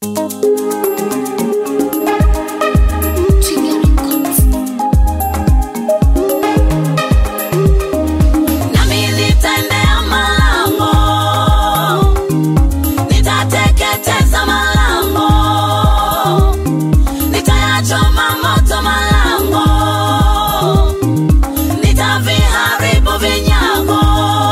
Nami nitaendea malango, nitateketeza malango, nitayachoma moto malango, nitaviharibu vinyago.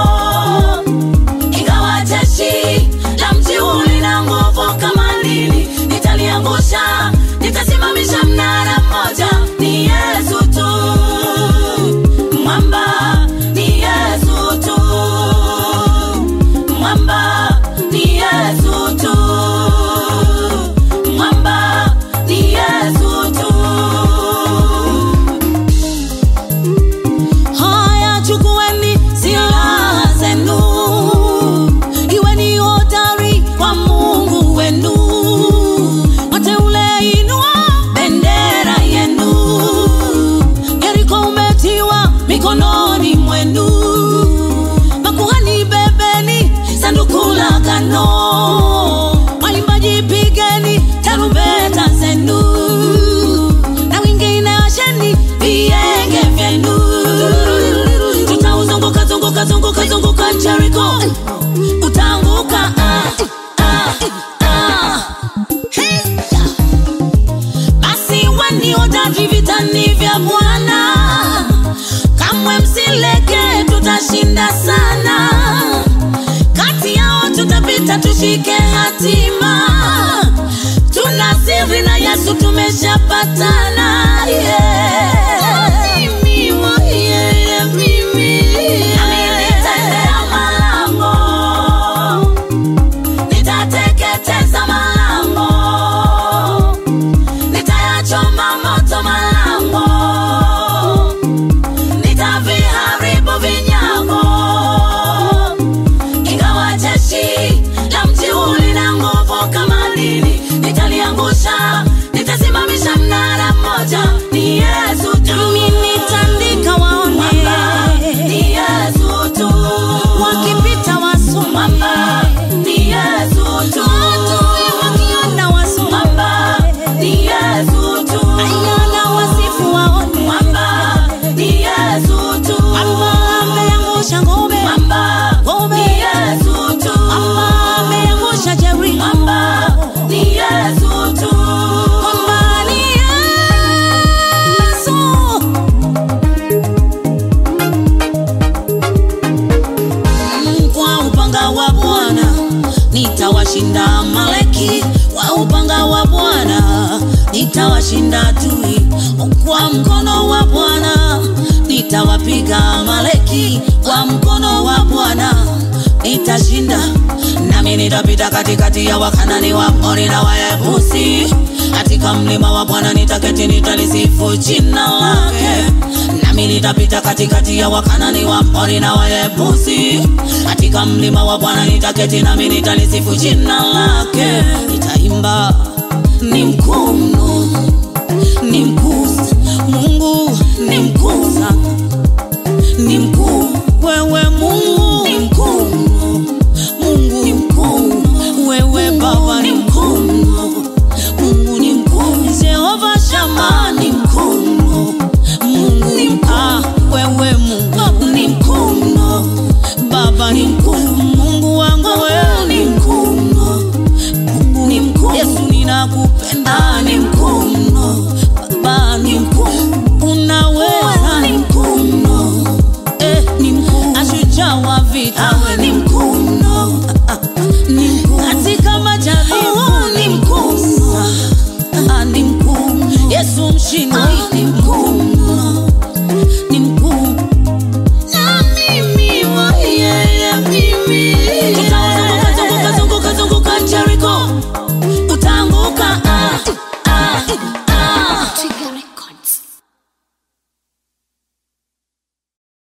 Ingawa jeshi la mji huu lina nguvu kama nini, nitaliangusha, nitasimamisha mnara mmoja. Ni Yesu tu, mwamba ni Yesu tu, mwamba ni Yesu tu, mwamba ni Yesu tu. Haya, chukueni silaha zenu, iweni hodari kwa Mungu wenu. Wateule, inua bendera yenu. Yeriko umetiwa mikononi mwenu. Makuhani, bebeni sanduku la agano. Waimbaji, pigeni tarumbeta zenu na wengine washeni vienge vyenu. Tutauzunguka zunguka zunguka zunguka Jericho, utaanguka ah, ah, ah. Hey! Basi weni hodari vitani vya Bwana, kamwe msileke, tutashinda sana. Kati yao tutapita, tushike hatima. Tuna siri na Yesu, tumeshapatana. Yeah. Mimi wa- yeah, yeah, mimi. Nami nitaendea malango, nitateketeza malango nitayachoma moto malango, nitaviharibu vinyago. Ingawa jeshi la mji huu lina nguvu kama nini, nitaliangusha, nitasimamisha mnara mmoja. Ni Yesu tu, nami nitandika waone, Mwamba ni Yesu tu, wakipita wasome, Mwamba ni Yesu tu, adui wakiona wasome, Mwamba ni Yesu tu, ayana wasifu waone, Mwamba ni Yesu tu, Mwamba ameangusha ngome, Mwamba ni Yesu tu, Mwamba ameangusha Jericho, Mwamba ni Yesu tu, Mwamba ni Yesu. kwa upanga wa Bwana nitawashinda Amaleki, kwa upanga wa Bwana nitawashinda adui, kwa mkono wa Bwana nitawapiga Amaleki, kwa mkono wa Bwana nitashinda, nami nitapita katikati ya Wakanani, Waamori na Wayebusi. Katika mlima wa Bwana nitaketi, nitalisifu jina lake nami nitapita katikati ya Wakanani, Waamori na Wayebusi. Katika mlima wa Bwana nitaketi, nami nitalisifu jina lake. Nitaimba, ni mkuu mno, ni mkuu Mungu, ni mkuu sana, ni mkuu wewe Mungu, ni mkuu mno. Mungu ni mkuu, wewe Baba ni mkuu mno. Mungu ni mkuu, Jehova Shama ni mkuu mno. Mungu ni mkuu, ah, wewe Mungu ni mkuu mno. Baba ni mkuu, Mungu wangu wewe ni mkuu mno. Mungu ni mkuu, Yesu ninakupenda, ni mkuu mno. Baba ni mkuu, unaweza, ni mkuu mno. Eh, ni mkuu, ashujaa wa vita, awe ni mkuu mno. Ah, ah, ni mkuu katika majaribu, ni mkuu mno. Ah, ni mkuu Yesu mshindi, ni mkuu mno.